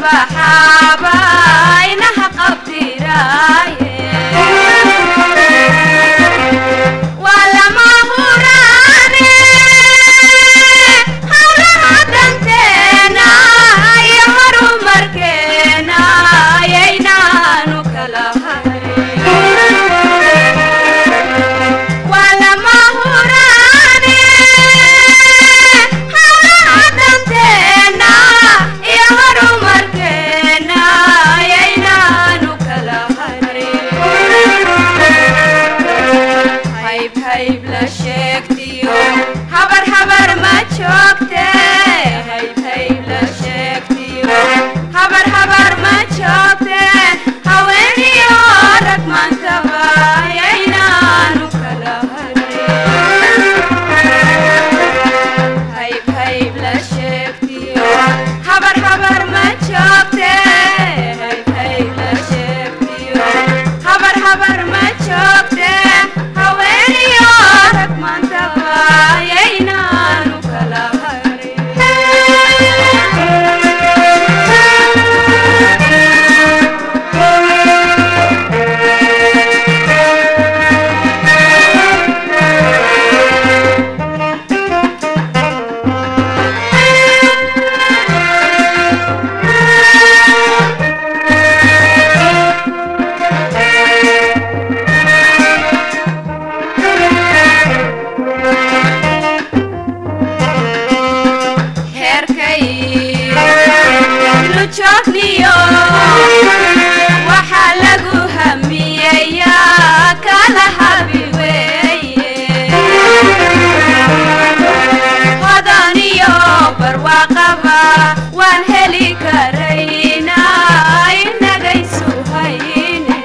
baxaaba inaha qabtiraaye waa lama huraane hawlaha danteena iyo horumarkeena ayaynaanu kala harin waa lama huraane hawlaha danteena iyo horumarkeena ayaynaanu kala harin hayb hayb la sheegtiyo habar habar ma joogte hayb hayb la sheegtiyo habar habar ma joogte haweeniyo rag maantaba ayaynaanu kala harin hayb hayb la sheegtiyo habar habar ma joogte hayb hayb la sheegtiyo habar habar ma joogte haweeniyo rag maantaba ayaynaanu kala heerkay nu joogniyo waxaa lagu hamiyayaa kala habi weeye hodan iyo barwaaqaba waan heli karayna inagaysu hayne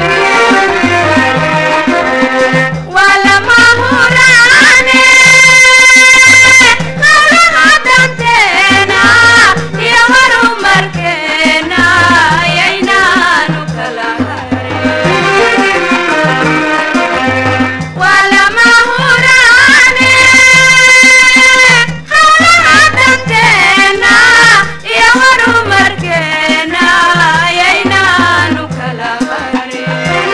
waa lama huraane hawlaha danteena iyo horumarkeena ayaynaanu kala harin waa lama huraane hawlaha danteena iyo horumarkeena ayaynaanu kala harin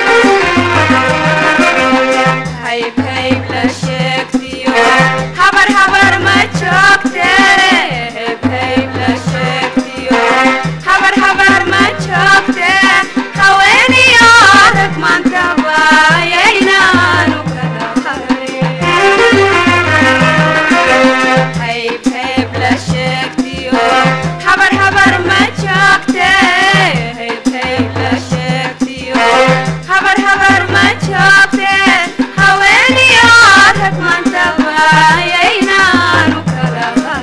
hayb hayb la sheegtiyo habar habar ma joogte hayb hayb la sheegtiyo habar habar ma joogte haweeniyo rag maantaba ayaynaanu kala harin hayb hayb la sheegtiyo habar habar ma joogte hayb hayb la sheegtiyo habar habar ma joogte haweeniyo rag maantaba ayaynaanu kala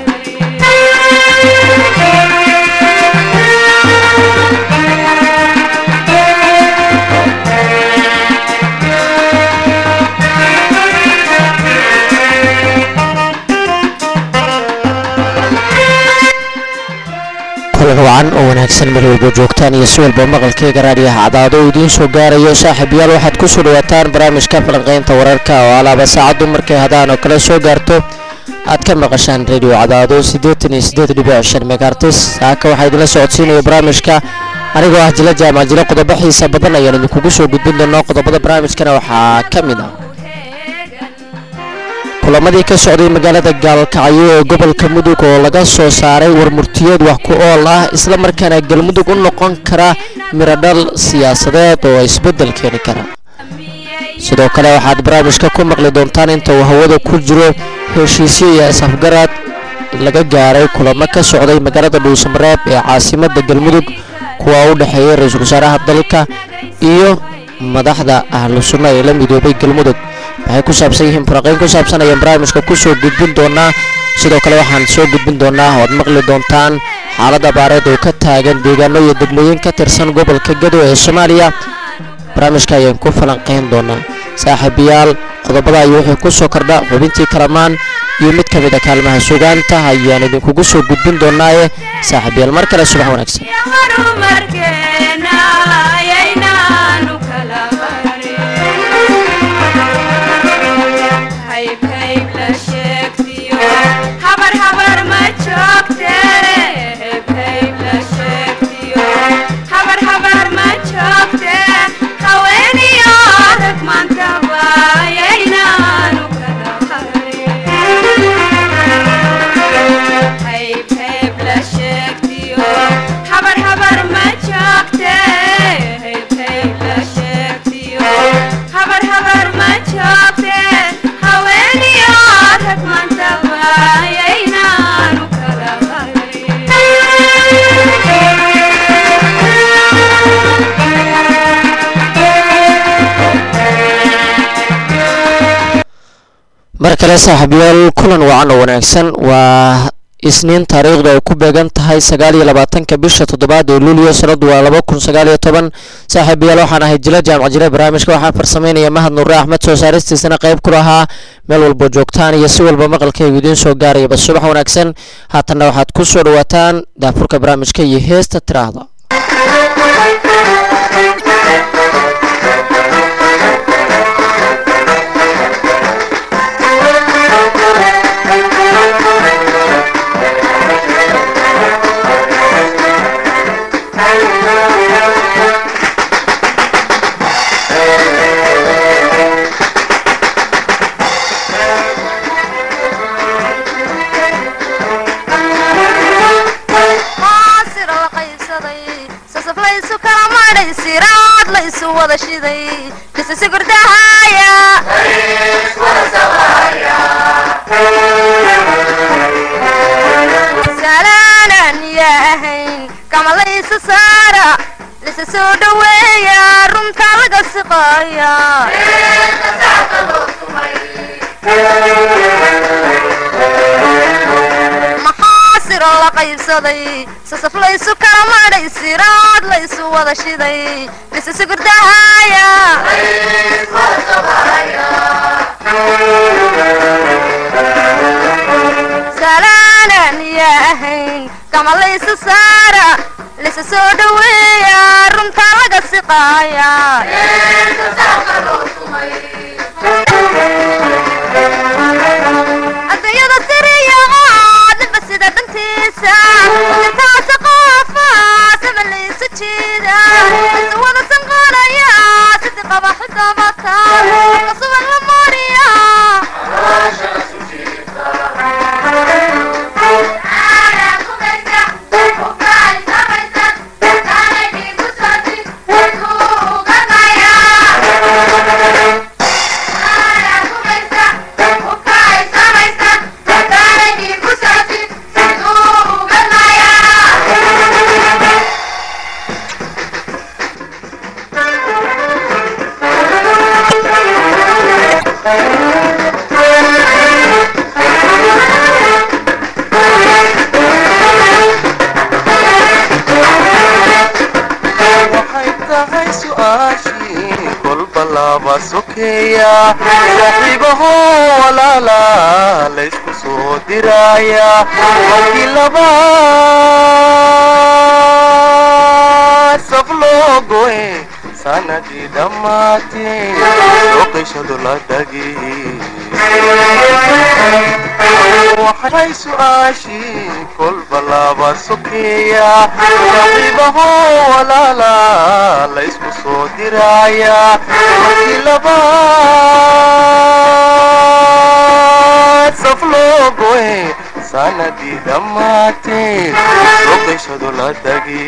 kulan wacan oo wanaagsan meel walba joogtaan iyo si walba maqalkayga raadiyaha cadaado oo idiin soo gaarayo saaxiibayaal waxaad ku soo dhawaataan barnaamijka falanqaynta wararka oo alaaba saacaddu markay hadaan oo kale soo gaarto aad ka maqashaan radio cadaado siddeetan iyo siddeed dhibic shan megaartis saaka waxaa idinla socodsiinaya barnaamijka anigoo ah jila jaamac jilo qodobo xiisa badan ayaan idinkugu soo gudbin doonaa qodobada barnaamijkana waxaa ka mid ah kulamadii ka socday magaalada gaalkacyo ee gobolka mudug oo laga soo saaray warmurtiyeed wax ku ool ah isla markaana galmudug u noqon kara miradhal siyaasadeed oo isbeddel keeni kara sidoo kale waxaad barnaamijka ku maqli doontaan inta uu hawada ku jiro heshiisyo iyo is-afgaraad laga gaaray kulamo ka socday magaalada dhuusamareeb ee caasimadda galmudug kuwa u dhexeeya ra-iisul wasaaraha dalka iyo madaxda ahlu sunna ee la midoobay galmudug waxay ku saabsan yihiin faraqayn ku saabsan ayaan barnaamijka ku soo gudbin doonaa sidoo kale waxaan soo gudbin doonaa oad maqli doontaan xaalad abaareed oo ka taagan deegaano iyo degmooyin ka tirsan gobolka gado ee soomaaliya barnaamijka ayaan ku falanqayn doonaa saaxiibayaal qodobada ayuu wuxuu ku soo kordha xubintii kalamaan iyo mid ka mid a kaalmaha sugaanta ayaan idinkugu soo gudbin doonaaye saaxiibayaal mar kale subax wanaagsan horumarkeena ayaynaanu kala harin hayb hayb la sheegtiyo habar habar ma joogte hayb hayb la sheegtiyo kale saaxiibayaal kulan wacan oo wanaagsan waa isniin taariikhdu ay ku beegan tahay sagaal iyo labaatanka bisha toddobaad ee luulyo sanadu waa laba kun sagaal iyo toban saaxiibayaal waxaan ahay jila jaamac jire barnaamijka waxaa farsameynaya mahad nuure axmed soo saaristiisana qayb ku lahaa meel walba joogtaan iyo si walba maqalkaygu idiin soo gaarayaba subax wanaagsan haatanna waxaad ku soo dhawaataan daafurka barnaamijka iyo heesta tiraahda maasir la qaybsaday sasaf laysu kala madhay siraad laysu wada shiday kisisi gurdahaya salaanan yaa ahayn kama laysu saara lisa soo dhaweeya runta laga siqaya maxaasir la qaybsaday sasaf laysu kala madhay siraad laysu wada shiday lisisi gurdahaya salaanan yaa ahayn kama laysu saara lisa soo dhaweeya runta laga siqaya adduunyada siriya oo ninba sida dhantiisa intaasa qoofa sama laysu jiida isu wada sanqanaya sidii qaba xidabata qasuban la mariya waxay tahay su'aashii kolba laba sokeeya saaxiibaho walaala laysku soo diraya markii laba saf loo goe sanadii dhammaatee sooqishadu la dhagi waxay su'aashii kolba laba sokeeya saaxiibaho walaala laysku soo diraya markii laba saf loo goe sanadii dhammaatee sooqishadu la dhagi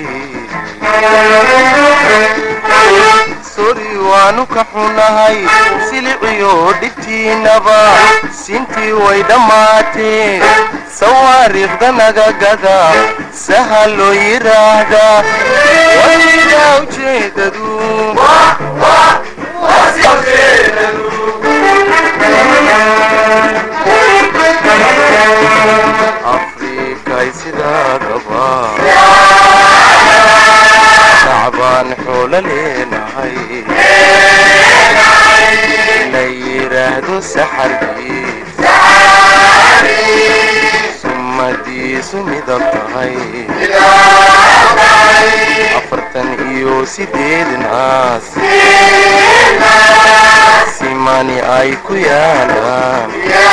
sori waanu ka xunahay siliciyo dhibtiinaba sintii way dhammaatee sawaariikhda naga gada saha loo yidhaahdaa wasidaa ujeedadu afrikay sidaadaba shacbaan xoolo leenahay la yidhaahdo saxarkiis summadiisu midab tahay afartan iyo sideed naas simani ay ku yaalaan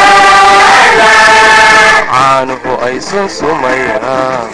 caanuhu ay sunsumayaan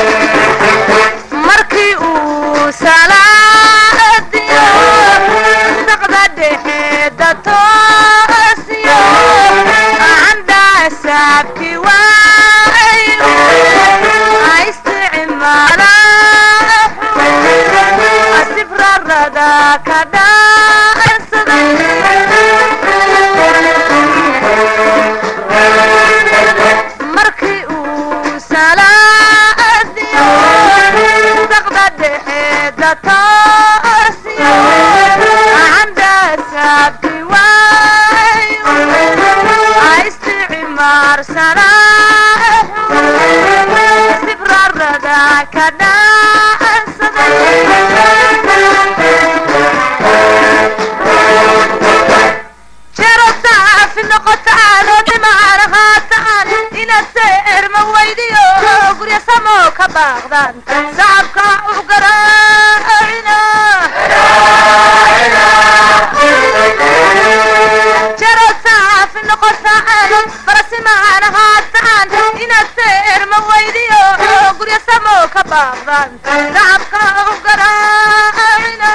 markii uu salaadiyo doorsana sibrarada ka dhaansaday jero saafi noqotaano dimaana haataan inaad seerma weydiyo gurya samo ka baaqdaan sacabka u garaacina jero saafi noqotaano barasimaana haataan inaad seerma weydiyo gurya samo ka baaqdaan sacabka u garaacina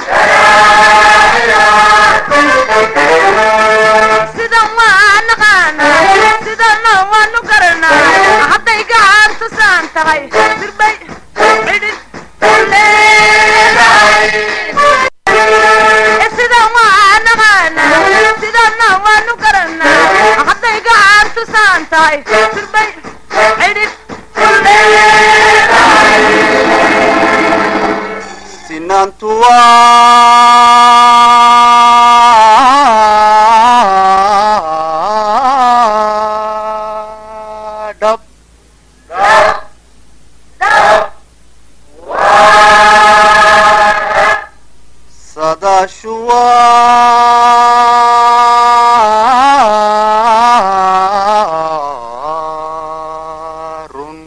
sidan waa naqaanaa sidana waanu garanaa hadday gacantu saan tahay sirbay cidhid leedahay sidan waa naqaanaa sidana waanu garanaa hadday gacantu saan tahay sirbay cidhid leedahay sinantu waa dhab sadashu waa run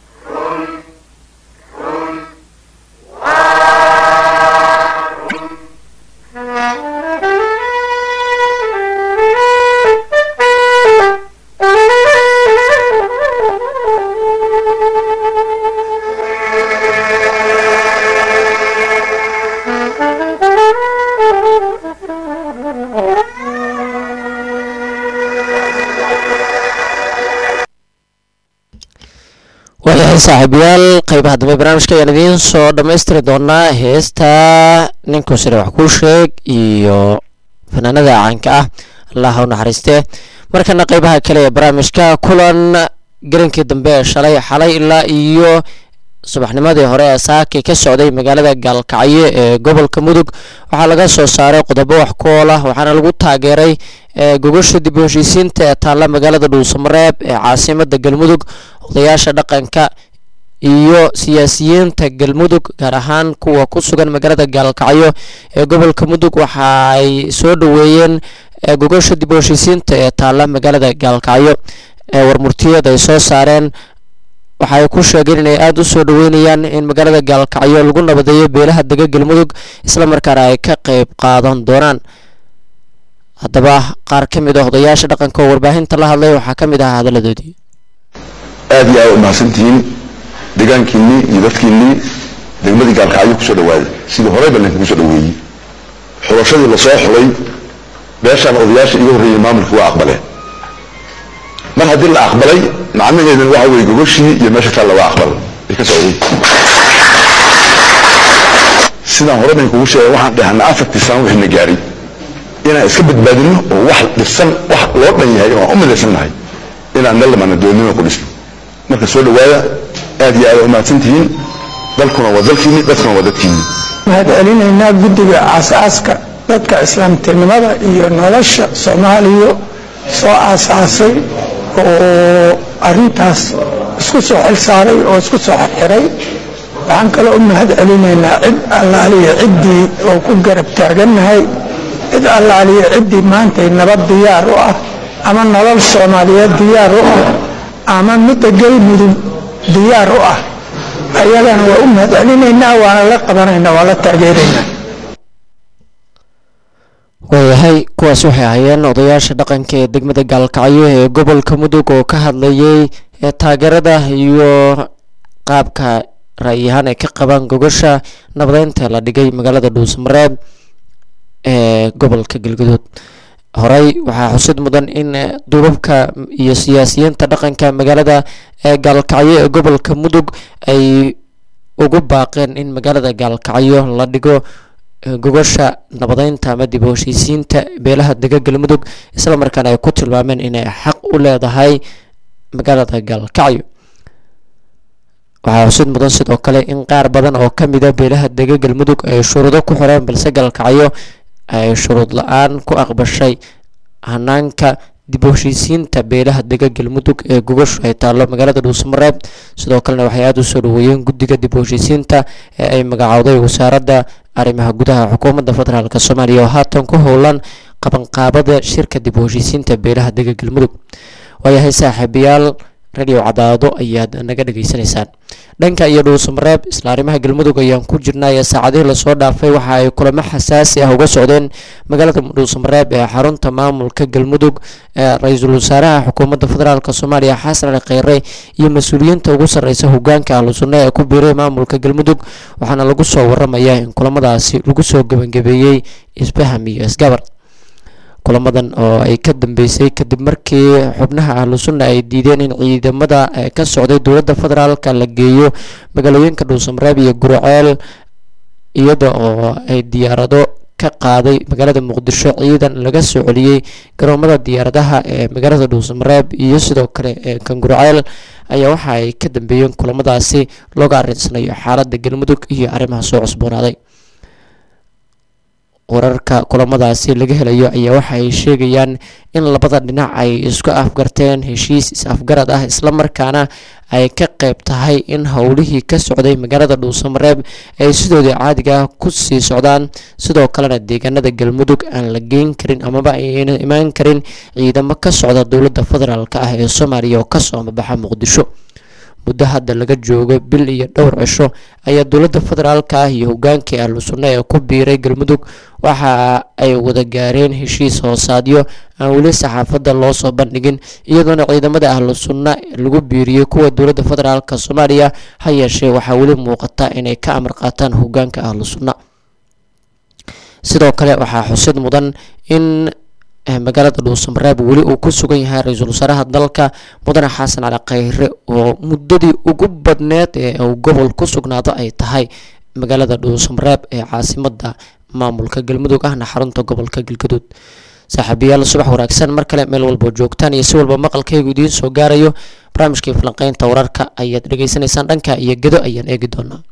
waayahay saaxiibayaal qeybaha dambe barnaamijka ayaan idiin soo dhammaystiri doonaa heesta ninku sire wax kuu sheeg iyo fanaanada caanka ah allah ha u naxariiste markana qeybaha kale ee barnaamijka kulan garankii dambe ee shalay xalay ilaa iyo subaxnimadii hore ee saakay ka socday magaalada gaalkacyo ee gobolka mudug waxaa laga soo saaray qodobo wax ku ool ah waxaana lagu taageeray ee gogasha dib u heshiisiinta ee taalla magaalada dhuusamareeb ee caasimada galmudug odayaasha dhaqanka iyo siyaasiyiinta galmudug gaar ahaan kuwa ku sugan magaalada gaalkacyo ee gobolka mudug waxa ay soo dhoweeyeen ee gogasha dib u heshiisiinta ee taalla magaalada gaalkacyo ee warmurtiyeed ay soo saareen waxa ay ku sheegeen inay aada u soo dhoweynayaan in magaalada gaalkacyo lagu nabadeeyo beelaha dega galmudug islamarkaana ay ka qeyb qaadan doonaan haddaba qaar ka mid ah odayaasha dhaqanka oo warbaahinta la hadlay waxaa ka mid ahaa hadaladoodii aad iyo aad u mahadsantihiin deegaankiinnii iyo dadkiinnii degmadii gaalkacyo kusoo dhawaaday sidii horeyba laynkugu soo dhaweeyey xulashadii lasoo xulay beeshaan odayaasha iga horreeyey maamulka waa aqbaleen mar haddii la aqbalay macnaheedana waxa weeye gogoshii iyo meesha kale waa aqbal ay ka socday sidaan hore bayn kugu sheegay waxaan dhahanaa afartii sano wixii na gaaray inaan iska badbaadino oo wax dhisan wax loo dhan yahay oo aan u midaysan nahay inaan nalamana doonimo ku dhisno marka soo dhawaada aad iyo aad u mahadsantihiin dalkuna waa dalkiinni dadkuna waa dadkiinni waxaan celinaynaa guddiga aasaaska dadka islaamtinimada iyo nolosha soomaaliya soo aasaasay oo arintaas isku soo xilsaaray oo isku soo xirxiray waxaan kaloo u mahad celinaynaa cid allaaliya ciddii oo ku garab taagannahay cid allaaliya ciddii maantay nabad diyaar u ah ama nolol soomaaliyeed diyaar u ah ama midda galmudug diyaar u ah ayagana waa u mahad celinaynaa waana la qabanaynaa waa la taageeraynaa waayahay kuwaas waxay ahaayeen odayaasha dhaqanka ee degmada gaalkacyo ee gobolka mudug oo ka hadlayay ee taageerada iyo qaabka ra'yahaan ay ka qabaan gogasha nabadeynta la dhigay magaalada dhuusamareeb ee gobolka galguduud horey waxaa xusid mudan in duubabka iyo siyaasiyiinta dhaqanka magaalada ee gaalkacyo ee gobolka mudug ay ugu baaqeen in magaalada gaalkacyo la dhigo gogasha nabadeynta ama dib u heshiisiinta beelaha dega galmudug islamarkaana ay ku tilmaameen inay xaq u leedahay magaalada gaalkacyo waxaa xusid mudan sidoo kale in qaar badan oo ka mida beelaha dega galmudug ay shuruudo ku xireen balse gaalkacyo ay shuruud la-aan ku aqbashay hanaanka dib u heshiisiinta beelaha dega galmudug ee gogoshu ay taallo magaalada dhuusamareeb sidoo kalena waxay aada u soo dhaweeyeen guddiga dib u heshiisiinta ee ay magacowday wasaaradda arrimaha gudaha xukuumadda federaalk soomaaliya oo haatan ku howlan qabanqaabada shirka dib u heshiisiinta beelaha dega galmudug waayahay saaxiibayaal radio cadaado ayaad naga dhageysanaysaan dhanka iyo dhuusamareeb isla arrimaha galmudug ayaan ku jirnaa ee saacadihii lasoo dhaafay waxa ay kulamo xasaasi ah uga socdeen magaalada dhuusamareeb ee xarunta maamulka galmudug ee ra-iisul wasaaraha xukuumadda federaalk soomaaliya xasan ali kheyre iyo mas-uuliyiinta ugu sarreysa hogaanka ahlu sunna ee ku biiray maamulka galmudug waxaana lagu soo waramayaa in kulamadaasi lagu soo gebangabeeyey isfaham iyo isgabar kulamadan oo ay ka dambeysay kadib markii xubnaha ahlu sunna ay diideen in ciidamada ka socday dowladda federaalka la geeyo magaalooyinka dhuusamareeb iyo guriceel iyada oo ay diyaarado ka qaaday magaalada muqdisho ciidan laga soo celiyey garoomada diyaaradaha ee magaalada dhuusamareeb iyo sidoo kale ee kan guriceel ayaa waxa ay ka dambeeyeen kulamadaasi looga arinsanayo xaaladda galmudug iyo arrimaha soo cusboonaaday wararka kulamadaasi laga helayo ayaa waxa ay sheegayaan in labada dhinac ay isku afgarteen heshiis is-afgarad ah islamarkaana ay ka qeyb tahay in howlihii ka socday magaalada dhuusamareeb ay sidoodii caadiga ah ku sii socdaan sidoo kalena deegaanada galmudug aan la geyn karin amaba ayna imaan karin ciidamo ka socda dowladda federaalk ah ee soomaaliya oo kasoo amabaxa muqdisho muddo hadda laga joogo bil iyo dhowr cisho ayaa dowladda federaalka ah iyo hogaankii ahlu sunna ee ku biiray galmudug waxa ay wada gaareen heshiis hoosaadyo aan weli saxaafadda loo soo bandhigin iyadoona ciidamada ahlu sunna lagu biiriyey kuwa dowladda federaalk soomaaliya ha yeeshee waxaa weli muuqata inay ka amar qaataan hogaanka ahlu sunna sidoo kale waxaa xusid mudan in magaalada dhuusamareeb weli uu ku sugan yahay ra-iisul wasaaraha dalka mudane xasan cali kheyre oo muddadii ugu badneed ee uu gobol ku sugnaado ay tahay magaalada dhuusamareeb ee caasimada maamulka galmudug ahna xarunta gobolka galgaduud saaxiibayaal subax wanaagsan mar kale meel walboo joogtaan iyo si walba maqalkaygu idiin soo gaarayo barnaamijkii falanqeynta wararka ayaad dhegeysanaysaan dhanka iyo gedo ayaan eegi doonaa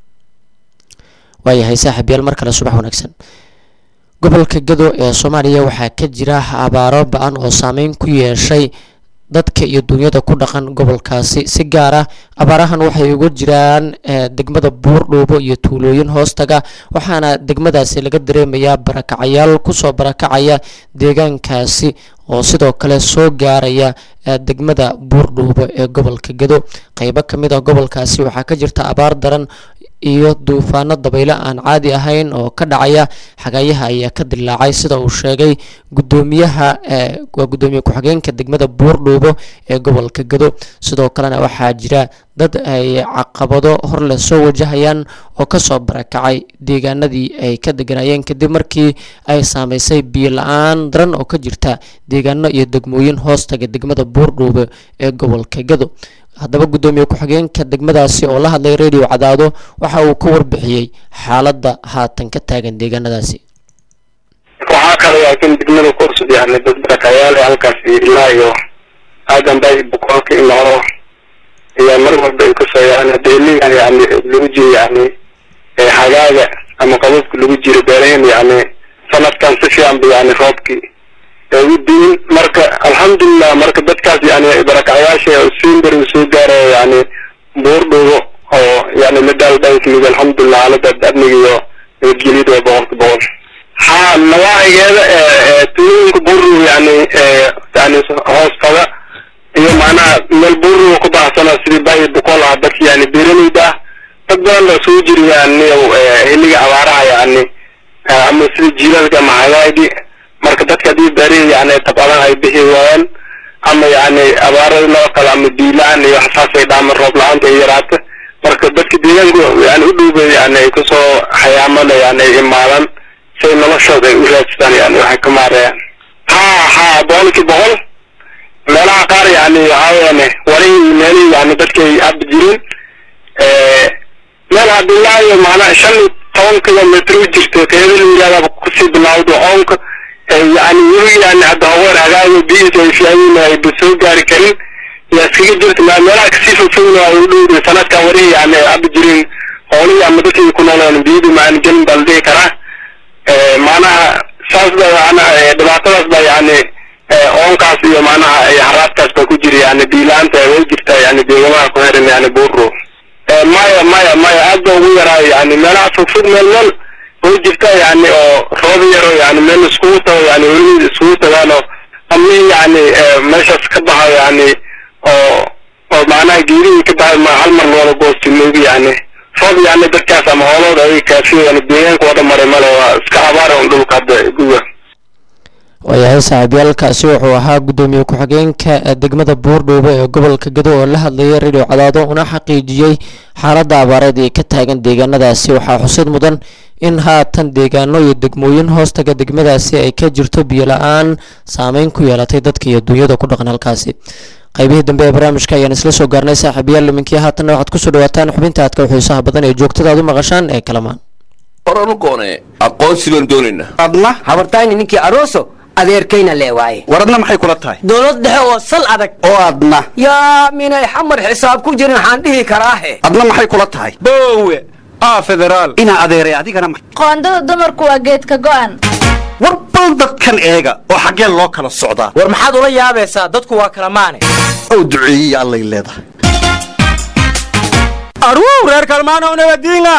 waayahay saaxiibayaal mar kale subax wanaagsan gobolka gado ee soomaaliya waxaa ka jira abaaro ba-an oo saameyn ku yeeshay dadka iyo dunyada ku dhaqan gobolkaasi si gaar ah abaarahan waxay uga jiraan degmada buurdhuubo iyo tuulooyin hoostaga waxaana degmadaasi laga dareemayaa barakacayaal kusoo barakacaya deegaankaasi oo sidoo kale soo gaaraya degmada buurdhuubo ee gobolka gado qeybo kamid ah gobolkaasi waxaa ka jirta abaar daran iyo duufaano dabaylo aan caadi ahayn oo ka dhacaya xagayaha ayaa ka dilaacay sida uu sheegay gudoomiyaha waa gudoomiye ku-xigeenka degmada buurdhuubo ee gobolka gado sidoo kalena waxaa jira dad ay caqabado horleh soo wajahayaan oo kasoo barakacay deegaanadii ay ka deganayeen kadib markii ay saameysay biyo la-aan daran oo ka jirta deegaano iyo degmooyin hoostaga degmada buurdhuubo ee gobolka gado haddaba guddoomiye ku-xigeenka degmadaasi oo la hadlay radio cadaado waxa uu ka warbixiyey xaaladda haatan ka taagan deegaanadaasi waxaa kale laakiin degmada ku cusub yani dad barakayaal ee halkaas ilaa iyo aadan bay boqolka in horo iyo mar walba ay kusoo yani deeligan yani lagu jiro yani hagaaga ama qababka lagu jiro beerahan yani sanadkan si fiican ba yani roobkii u diin marka alxamdulilah marka dadkaas yani barakacayaasha siinbar soo gaaraya yani buurdhugo oo yani la daaldhankimid alxamdulilah xaalada amniga iyo nabadgelyada waa boqolka boqol ha nawaacigeeda tuulooyinka buurdhugo yani yani hoostada iyo macnaha meel buurdhugo ku baahsana sidii bahi boqol ah dadka yani beeralayda ah dad badan baa soo jiri yani xilliga abaaraha yani ama sida jiilaalka ama hagaagi marka dadka haddii beri yani tabadan ay bixi waayaan ama yani abaarada noo kale ama biilaan iyo waxsaasay dhaaman roob la-aanta ay yaraata marka dadka deegaanku yani u dhowbay yani ay kusoo xayaamada yani ay imaadaan si ay noloshooda ay u raadsadaan yani waxay ka maarayaan ha ha boqolkii boqol meelaha qaar yani waxaa weyane warihii meelihii yani dadkay hadda jirin meel hadilaayo macnaha shan iyo toban kilomitr u jirto qeybada la yihahdaa kusii bilawdo oonka yani weli yani hadda haweer hagaaga biyihiisa ay fiican ay soo gaari karin yaa iskaga jirta meelaha kasii fogfogna ay u dhowday sanadkan warihii yani hadda jirin hoolihii ama dadkii ku noolaan biyadu maan gelin baa la dhihi karaa macnaha saas ba macnaha dhibaatadaas baa yani oonkaas iyo macnaha haraadkaas baa ku jira yani biilaanta way jirtaa yani deegamaha ku xiran yani buuro maya maya maya aad ba ugu yaraayo yani meelaha fogfog meel meel way jirta yani oo roob yaro yani meel iskugu tago yani weli iskugu tagaan oo ami yani meeshaas ka baxayo yani oo oo macnaha geerihii ka baxay ma hal mar loola goosti moogi yani roob yani dadkaas ama hoolooda ay kaafiyo yani deegaanka wada maray male waa iska abaara un dhulka hadda guga waayahay saaxiibyaalkaasi wuxuu ahaa guddoomiye ku-xigeenka degmada buurdhuube ee gobolka gado oo la hadlayay radio cadaado una xaqiijiyey xaaladda abaareed ee ka taagan deegaanadaasi waxaa xusid mudan in haatan deegaano iyo degmooyin hoostaga degmadaasi ay ka jirto biyo la-aan saameyn ku yeelatay dadka iyo dunyada ku dhaqan halkaasi qaybihii dambe ee barnaamijka ayaan isla soo gaarnay saaxiibayaal iminkii haatanna waxaad kusoo dhawaataan xubinta aadka xiisaha badan ee joogtada aad u maqashaan ee kalamaan horanu goone aqoonsi baan doonaynaa adna habartayni ninkii arooso adeerkayna lee waaye war adna maxay kula tahay dowlad dhexe oo sal adag oo adna yaa minay xamar xisaab ku jirin waxaan dhihi karaahe adna maxay kula tahay boowe aa federaal inaa adeeray adigana ma qoondada dumarku waa geedka go'an war bal dadkan eega oo xaggee loo kala socdaa war maxaad ula yaabaysaa dadku waa kala maane ow duceeyey allay leedahay aruu reer kalmaanow nabadiinga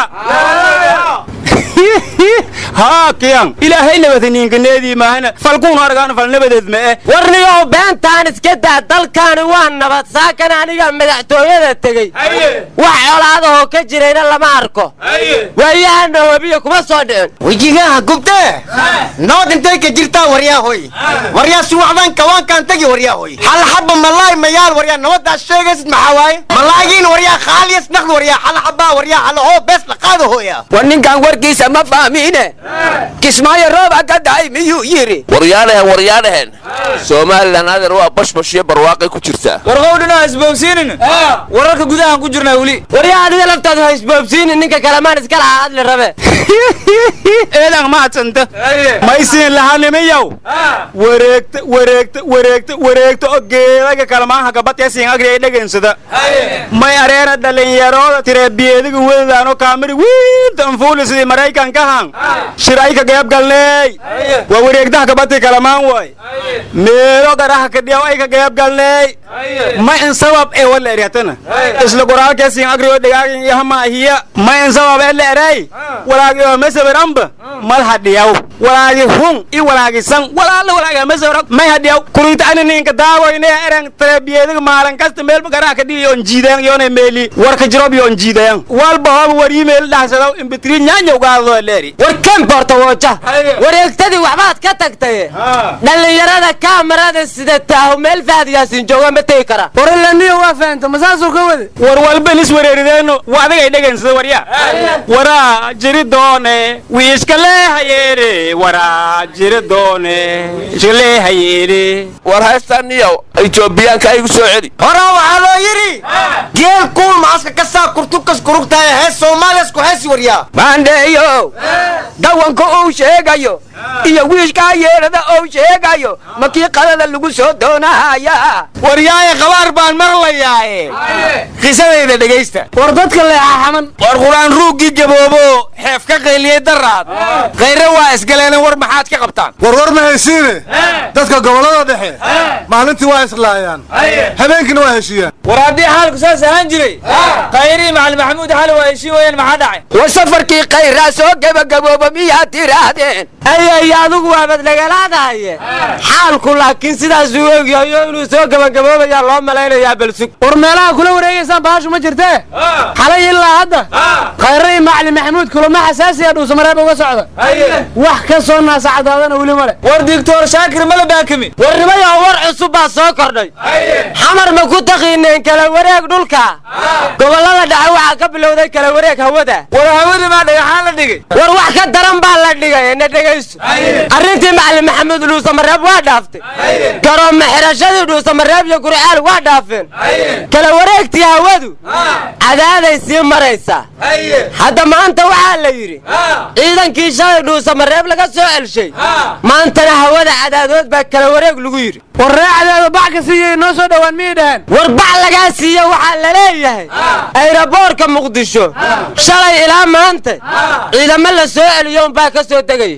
haa kiyan ilaahay nabadaniinkaneedii maahana falkuun argaan fal nabadeed ma eh warniyow beentaan iska daa dalkaani waa nabad saakan aniga madaxtooyada tegey wax colaadahoo ka jirayna lama arko waayahana webiya kuma soo dhicin wejigaha gubtee nabad intay ka jirtaa waryaahoy waryaa suwaxdan kawaankaan tegi waryaahoy hal xabba malaay mayaal waryaa nabadaas sheegaysid maxaa waaye malaagiin waryaa khaaliyas naqd waryaa hal xabbaa waryaa halahoo bees la qaado hooya war ninkan warkiisa ma fahmiine kismaayo roob aga dhacay miyuu yidhi waryaadhahen waryaadhahen somalilan adeer waa bashbash iyo barwaaqay ku jirtaa warqowdhina ha isboobsiinin wararka gudahaan ku jirnaa weli waryaa adiga laftaadu ha isboobsiinin ninka kalamaan iska lahaa adli rabe eedan mahadsanta maysiin lahanimiyow wareegta wareegta wareegta wareegta oo geedaga kalamaanha gabadkasiin agri ay dhegansada may areena dhalinyarooda tireebiyediga wedadaano kaamiri wiinta anfuuli sidii maraykankahan shir ay ka geeb galneey waa wareegdaha gabadtii kalamaan waay meelo garaha kadhiyaw ay ka geeb galneey ma in sabab ee wala eryatana isla qoraalkeesiin agri oo dhigaagin iyo hamaahiya ma in sabab ee la eray walaagi oo mesawir amba mal hadhiyaw walaagi hun i walaagi san walaala walaaga mesawir may hadhiyaw kuriita ani ninka daawoyne erang tareebiyediga maalan kasta meelba garaha kadhiya yoon jiideen yoona meeli warka jirob yoon jiideen walba hooba war iimayl dhaxsadaw imbitri nyaanyow gaadadoo leeri war kan boorta wooja wareegtadii waxbaad ka tagtay dhallinyarada kaamarada sida taahu meel faadiyaasin jooga ma tegi kara waralaniyo waa fahanta masaasuu ka wade war walba lis wareerideeno waa adigay dhegansada warya waraa jiri doone wiiska leehayeene waraa jiri doone iska leehayeene war haystaniyow etoobiyaanka aygu soo celi horaa waxaa loo yidhi geel kuul maaska ka saa kurtukas kurugtahay hees soomaaliyas ku heesi waryaa baandheeyo dawanka uu sheegayo iyo wiishkaa yeedhada uu sheegayo makii qadada lagu soo doonahaya waryaaye qabaar baan marlayaaye qisadayda dhegaysta war dadka leexa xaman war qur-aan ruuggii gaboobo xeef ka qayliyey daraad khayre waa isgaleena war maxaad ka qabtaan war war ma haysiine dadka gobollada dhexe maalintii waa islaayaan habeenkiina waa heshiiyaan war haddii xaalku saas ahaan jiray khayrii macali maxamuud xali waa heshiin wayaan maxaa dhacay war safarkii khayraa soo gebagabooba miyaad tiraahdeen ayay adigu waabad nagalaadahaye xaalku laakiin sidaasuu ogyahayo inuu soo gebagaboobayaa loo malaynayaa balsug war meelaha kula wareegaysaan bahashu ma jirtee xalay ilaa hadda khayre iyo macali maxamuud kulamo xasaasiya dhuusamareeb uga socda wax ka soo naasacadaadana weli male war digtoor shaakir mala baakimi warnimayo war cusub baa soo kordhay xamar ma ku taqiineen kala wareeg dhulka gobollada dhexe waxaa ka bilowday kala wareeg hawada war hawada maa dhagaxaan la dhigay war wax ka daran baa la dhigay na dhegayso arrintii macali maxamuud dhuusamareeb waa dhaaftay garooma xirashadii dhuusamareeb iyo gurcaal waa dhaafeen kala wareegtii hawadu cadaaday sii maraysaa hadda maanta waxaa la yidhi ciidankii shalay dhuusamareeb laga soo celshay maantana hawada cadaadood baa kala wareeg lagu yidhi war ree cadaado bac ka siiyay noo soo dhowaan miyay dhaheen war bac lagaa siiye waxaa la leeyahay ayraboorka muqdisho shalay ilaa maanta ciidamo la soo celiyo unbaa ka soo degaya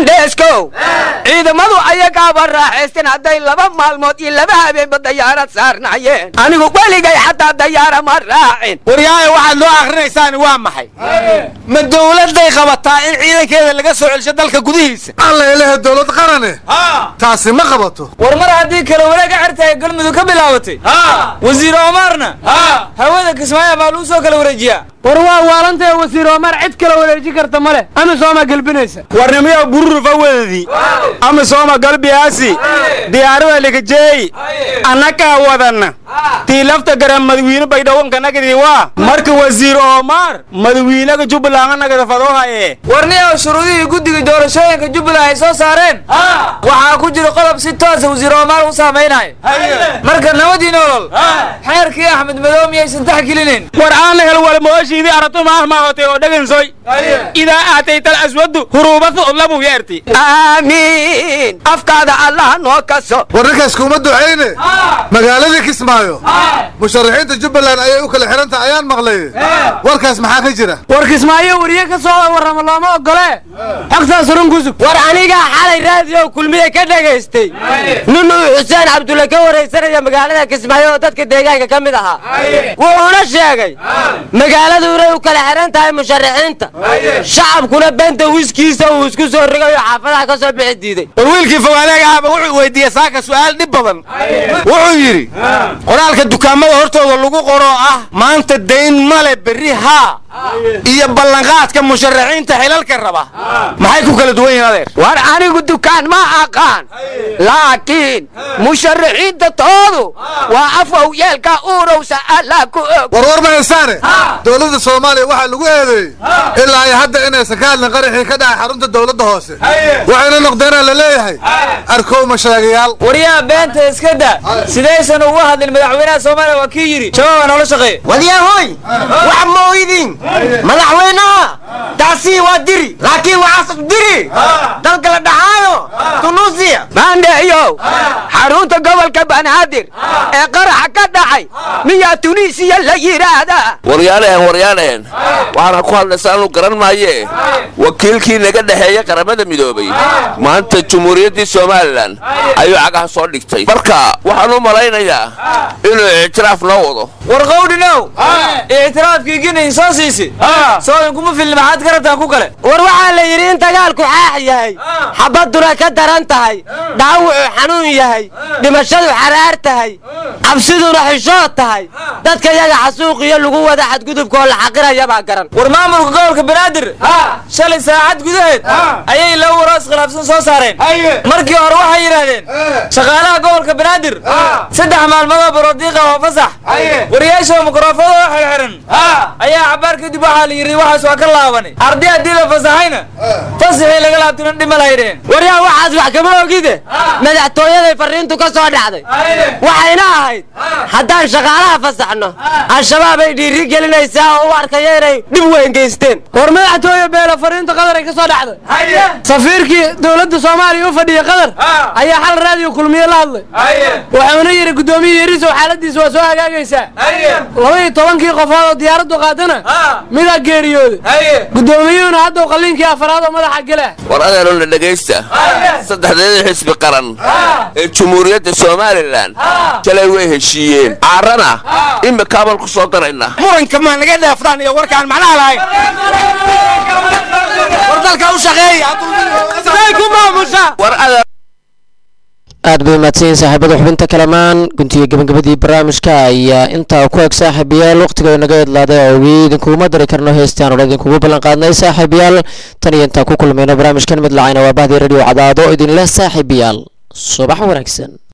maandheeskow ciidamadu ayagaaba raaxaysteen hadday laba maalmood iyo laba habeenba dayaarad saarnaayeen anigu weligay xataa dayaara ma raacin waryaayo waxaad loo akhrinaysaan waa maxay ma dowladday qabataa in ciidankeeda laga soo celsho dalka gudihiisa alla ilaha dowlad qarane taasi ma qabato war mar haddii kale wanaag acertahay galmudug ka bilaabatay wasiir omarna hawada kismaayo baa lagu soo kala wareejiyaa war waa waalantae wasiir omar cid kala wareeji karta male amisooma gelbinaysa warnimiyo bururufa wadadii amisooma galbiyaasi diyaarada likajeey annagaa wadanna tii lafta garan madawiine baydhawanka nagadi waa marka wasiir omar madawiinaga jubbaland nagada fadoohaye warniyow shuruudihii guddiga doorashooyinka jubbaland ay soo saareen waxaa ku jira qodob si toosa wasiir omar u saamaynayo marka nabadii nolol xeerkii axmed madow miyaysan taxgelinayn war aana hel walmooshiidii aratu maah maahotay oo dhagansoy idaa aatayta alaswadu huruubatu udlabu yeerti aamiin afkaada allah noo kaso war ninkaas kuma ducayne magaaladii kismaayo musharaxiinta jubbaland ayay u kala xihan tahay ayaan maqlay warkaas maxaa ka jira war kismaayo weriye ka soo warrama looma ogole xogtaas run kusug war anigaa xalay raadiyo kulmiye ka dhagaystay nin uu xuseen cabdulle ka waraysanaya magaalada kismaayo oo dadka deegaanka ka mid ahaa wuxuuna sheegay magaaladu inay u kala xihan tahay musharaxiinta shacabkuna benta wiskiisa uu isku soo rigayo xaafadaha ka soo bixi diiday war wiilkii fogaanaga ahba wuxuu weydiiyey saaka su'aal dhib badan wuxuu yidhi qoraalka dukaamada hortooda lagu qoroo ah maanta dayn male berri haa iyo ballanqaadka musharaxiinta xilalka raba maxay ku kala duwan yihiin adeer war anigu dukaan ma aqaan laakiin musharaxiinta toodu waa afow yeelka uurowsa allah ku og warwar mahaysaane dowladda soomaaliya waxaa lagu eedeeyey ilaa ay hadda inaysan ka hadlin qaraxii ka dhacay xarunta dowladda hoose waxayna noqdeenaa la leeyahay arkow mashaagayaal waryaha beenta iska da sidaysan ugu hadlin madaxweynaha soomaaliya waa kii yidhi shabaabaa noola shaqeeya wadyahoy wax ma oydin madaxweynaha taasi waa diri laakiin waxaas diri dalka la dhaxaayo tunuusiya maandheeyow xarunta gobolka banaadir ee qaraxa ka dhacay miyaa tunisiya la yidhaahdaa waryaalehen waryaalehen waxaana ku hadlaysaa anu garan maaye wakiilkii naga dhexeeya qaramada midoobay maanta jumhuuriyaddii somalilan ayuu cagaha soo dhigtay marka waxaan u malaynayaa inuu ictiraaf noo wado war qawdhinow ictiraafkii ginayn soo siisi soodan kuma filni maxaad ka rabtaan ku kale war waxaa la yidhi in dagaalku xaax yahay xabadduna ka daran tahay dhaawucu xanuun yahay dhimashadu xaraar tahay cabsiduna xishood tahay dadka yaga xasuuq iyo lagu wada xadgudubkaoo la xaqiraya baa garan war maamulka gobolka banaadir shalay saacad gudaheed ayay laba waraas khilaafsan soo saareen markii hore waxay yidhaahdeen shaqaalaha gobolka banaadir saddex maalmoodoo barodiiqa oo fasax wariyaasha mikrofoonoo xirxiran ayaa cabaar kadib waxaa la yidhi waxaas waa ka laabanay arday haddii la fasaxayna fasaxii laga laabtuna dhima lahaydheen waryaa waxaas wax kama ogide madaxtooyaday farriintu ka soo dhacday waxayna ahayd haddaan shaqaalaha fasaxno al-shabaab ay dhiiri gelinaysaa oo u arkaya inay dhib weyn geysteen war madaxtooye beelo farriinta qadar ay ka soo dhacday safiirkii dowladda soomaaliya u fadhiya qadar ayaa xal raadiyo kulmiye la hadlay wuxuuna yidhi guddoomiye yarisow xaaladiisa waa soo hagaagaysaa laba iyo tobankii qofood oo diyaaraddu qaatana midaa geeriyooday guddoomiyuhuna haddaw qalliinkii afaraad oo madaxa gela war adeerona dhegaysta saddexdeeda xisbi qaran ee jumhuuriyadda somalilan shalay way heshiiyeen caarana imikaabaan ku soo darayna muranka ma naga dhaafdaan iyo warkaan macnaha lahayn war dalka u shaqeeya ku maamusha war adeer aad bay mahadsanyiin saaxiibada xubinta kalamaan guntiga gabagabadii barnaamijka ayaa intaa ku eg saaxiibayaal wakhtiga inaga idlaaday oogii idinkuuma dari karno heestaan ole idinkugu ballan qaadnay saaxiibayaal tan iyo intaan ku kulmayno barnaamijkan mid lacayna waa bahdii radio cadaado idinleh saaxiibayaal subax wanaagsan